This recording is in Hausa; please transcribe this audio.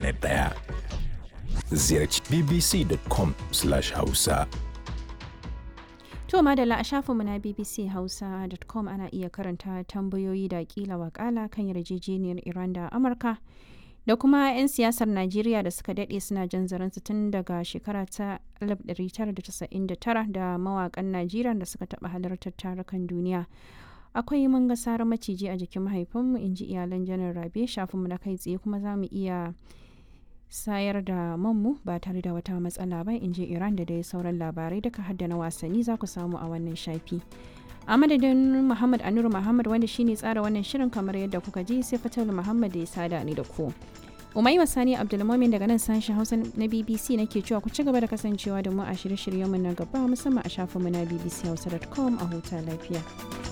intanet ɗaya. Ziyarci bbc.com/hausa. To madalla a shafinmu na bbchausa.com ana iya karanta tambayoyi da kila wakala kan yarjejeniyar Iran da Amurka da kuma 'yan siyasar Najeriya da suka daɗe suna jan zaransu tun daga shekara ta 1999 da mawakan Najeriya da suka taɓa halartar tarukan duniya. Akwai mun ga sarar maciji a jikin mahaifinmu in ji iyalan janar Rabe shafinmu na kai tsaye kuma za mu iya sayar da manmu ba tare da wata matsala ba in ji iran da dai sauran labarai duka hadda na wasanni za ku samu a wannan shafi a madadin muhammad anur muhammad wanda shine tsara wannan shirin kamar yadda kuka ji sai fatal muhammad da ya sada ni da ku umai sani abdulmomin daga nan sashen hausa na bbc nake cewa ku ci gaba da kasancewa da mu a shirye-shiryenmu na gaba musamman a shafinmu na bbchausa.com a huta lafiya